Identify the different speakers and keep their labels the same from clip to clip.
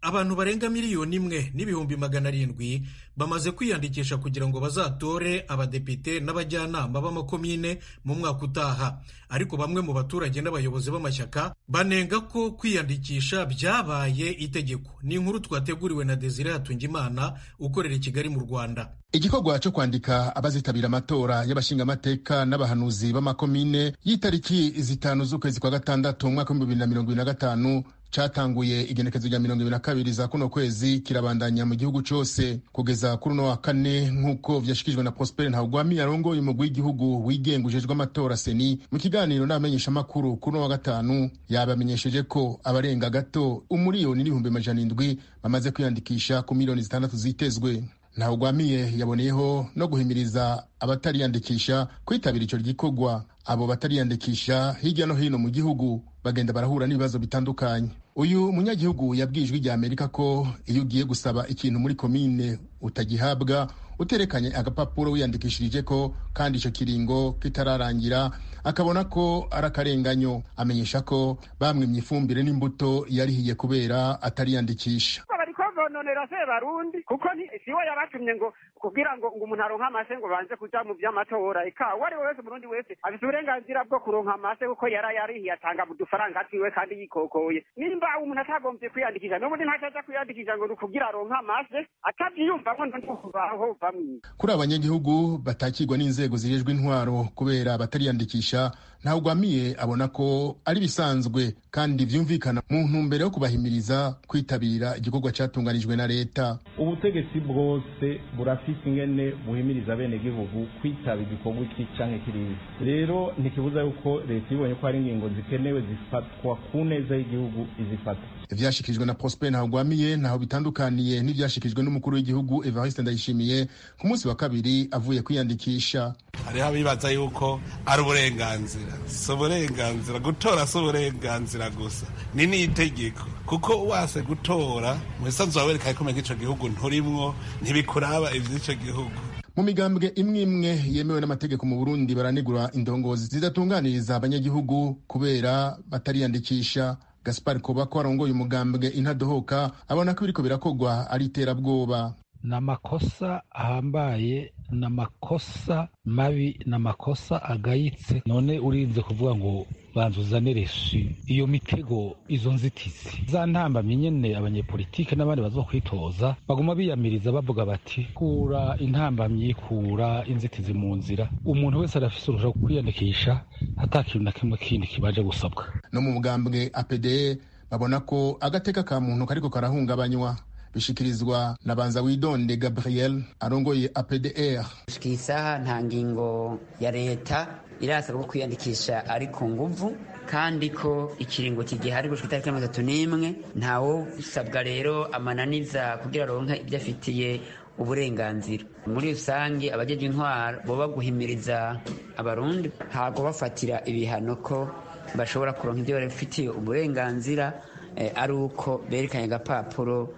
Speaker 1: abantu barenga miliyoni imwe n'ibihumbi magana arindwi bamaze kwiyandikisha kugira ngo bazatore abadepite n'abajyanama b'amakomine mu mwaka utaha ariko bamwe mu baturage n'abayobozi b'amashyaka banenga ko kwiyandikisha byabaye itegeko ni inkuru twateguriwe na desire hatungimana ukorera i kigali mu rwanda
Speaker 2: igikorwa cyo kwandika abazitabira amatora y'abashingamateka n'abahanuzi b'amakomine y'itariki zitanu z'ukwezi kwa gatandatu mu mwaka w'ibihumbi bibiri na mirongo ibiri na gatanu catanguye igenekezo rya mirongo ibiri na kabiri za kuno kwezi kirabandanya mu gihugu cose kugeza kuri uno wa kane nk'uko vyashikirijwe na prospere ntawugwami yarongoye umugwi w'igihugu wigenga ujejwe amatora seni mu kiganiro n'abamenyeshamakuru kuri uno wa gatanu yabamenyesheje ko abarenga gato umuriyoni n'ibihumbi amajana indwi bamaze kwiyandikisha ku miliyoni zitandatu zitezwe ntawugwamiye yaboneyeho no guhimiriza abatariyandikisha kwitabira ico gikorwa abo batariyandikisha hirya no hino mu gihugu bagenda barahura n'ibibazo bitandukanye uyu munyagihugu yabwiye ijwi rya amerika ko iyo ugiye gusaba ikintu muri komine utagihabwa uterekanye agapapuro wiyandikishirije ko kandi icyo kiringo kitararangira akabona ko ari akarenganyo amenyesha ko bamwimye ifumbire n'imbuto yarihiye kubera atariyandikisha
Speaker 3: bononera se barundi kuko siwe yabatumye ngo kugira ngo ngo umuntu aronke amase ngo banze kuja mu vy'amatora eka uwo ari we wese umurundi wese afise uburenganzira bwo kuronka amase kuko yara yarihiye atanga mu dufaranga twiwe kandi yikokoye nimba umuntu atagombye kwiyandikisha n'ubundi ntacaja kwiyandikisha ngo ni kugira aronke amase atavyiyumvamwo ntukubaho bamwe
Speaker 2: kuri abanyagihugu batakirwa n'inzego zijejwe intwaro kubera batariyandikisha ntawugwamiye abona ko ari bisanzwe kandi vyumvikana mu ntumbero yo kubahimiriza kwitabira igikorwa catunganijwe na leta
Speaker 4: ubutegetsi bwose burafise ingene buhimiriza bene gihugu kwitaba igikorwa iki canke kiriya rero ntikibuza yuko leta ibonye ko hari ingingo zikenewe zifatwa ku neza y'igihugu izifata
Speaker 2: ivyashikirijwe na prosper ntawugwamiye ntaho bitandukaniye n'ivyashikirijwe n'umukuru w'igihugu evariste ndayishimiye ku munsi wa kabiri avuye kwiyandikisha
Speaker 5: hariho abibaza yuko ari uburenganzira si uburenganzira gutora si uburenganzira gusa ni n'itegeko kuko wase gutora mu bisanzwe wawe wereka ko ico gihugu nturimwo ntibikuraba ivy'ico gihugu
Speaker 2: mu migambwe imwe imwe yemewe n'amategeko mu burundi baranegura indongozi zidatunganiriza abanyagihugu kubera batariyandikisha gaspar koba ko arongoye umugambwe intadohoka abona ko biriko birakogwa ari iterabwoba
Speaker 6: ni amakosa ahambaye ni amakosa mabi ni amakosa agayitse none urinze kuvuga ngo banza uzanire shi iyo mitego izo nzitizi za ntambamyi nyene abanyepolitike n'abandi bazokwitoza baguma biyamiriza bavuga bati kura intambamyi kura inzitizi mu nzira umuntu wese arafise uruhusha kwiyandikisha ata kintu na kimwe kindi kibaje gusabwa
Speaker 2: no mu mugambwe apde babona ko agateka ka muntu kariko karahungabanywa bishikirizwa na banza widonde gabriel arongoye apdr
Speaker 7: gushika iyi saha nta ngingo ya leta irasaba ko kwiyandikisha ari ku nguvu kandi ko ikiringo kigihari gushika itariki mirongo itatu n'imwe ntawo usabwa rero amananiza kugira aronke ibyo afitiye uburenganzira muri rusange abajeje intwaro boba guhimiriza abarundi ntabwo bafatira ibihano ko bashobora kuronka ibyo bafitiye uburenganzira ari uko berekanye agapapuro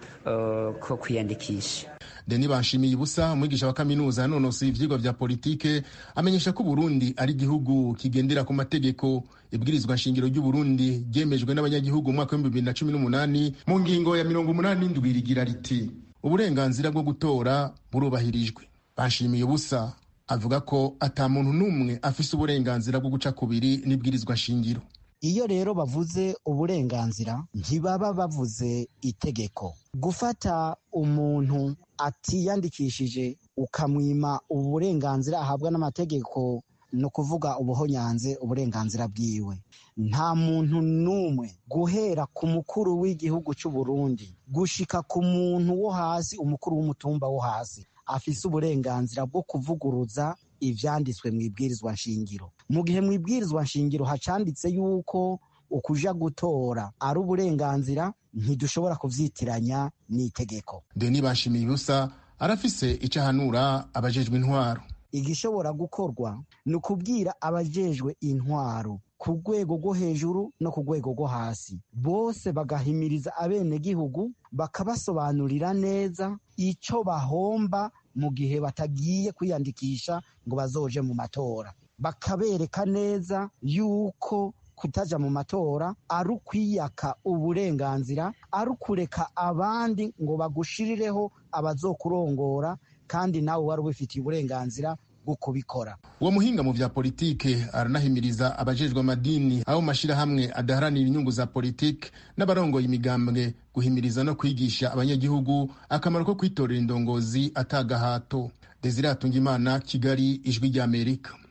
Speaker 7: ko kwiyandikisha
Speaker 2: deni banshimiye ubusa umwigisha wa kaminuza yanonosoye ivyigwa vya politike amenyesha ko uburundi ari igihugu kigendera ku mategeko ibwirizwa nshingiro ry'uburundi ryemejwe n'abanyagihugu mu mwaka w'ibihumbi bibiri na cumi n'umunani mu ngingo ya mirongo umunani n'indwi rigira riti uburenganzira bwo gutora burubahirijwe banshimiye ubusa avuga ko ata muntu n'umwe afise uburenganzira bwo guca kubiri n'ibwirizwa nshingiro
Speaker 8: iyo rero bavuze uburenganzira ntibaba bavuze itegeko gufata umuntu atiyandikishije ukamwima uburenganzira ahabwa n'amategeko ni ukuvuga ubuhonyanze uburenganzira bwiwe nta muntu n'umwe guhera ku mukuru w'igihugu cy'u Burundi gushika ku muntu wo hasi umukuru w'umutumba wo hasi afise uburenganzira bwo kuvuguruza ivyanditswe mu ibwirizwa nshingiro mu gihe mu ibwirizwa nshingiro hacanditse yuko ukuja gutora ari uburenganzira ntidushobora kuvyitiranya n'itegeko
Speaker 2: deni bashimiye ubusa arafise ico ahanura abajejwe intwaro
Speaker 8: igishobora gukorwa ni ukubwira abajejwe intwaro ku rwego rwo hejuru no ku rwego rwo hasi bose bagahimiriza abenegihugu bakabasobanurira neza ico bahomba mu gihe batagiye kwiyandikisha ngo bazoje mu matora bakabereka neza yuko kutaja mu matora ari ukwiyaka uburenganzira ari ukureka abandi ngo bagushirireho abazokurongora kandi nawe wari ubifitiye uburenganzira bwo kubikora
Speaker 2: uwo muhinga mu vya politike aranahimiriza abajejwe amadini abo mu mashirahamwe adaharanira inyungu za politike n'abarongoye imigambwe guhimiriza no kwigisha abanyagihugu akamaro ko kwitorera indongozi atagahato desire atungimana kigali ijwi ry'amerika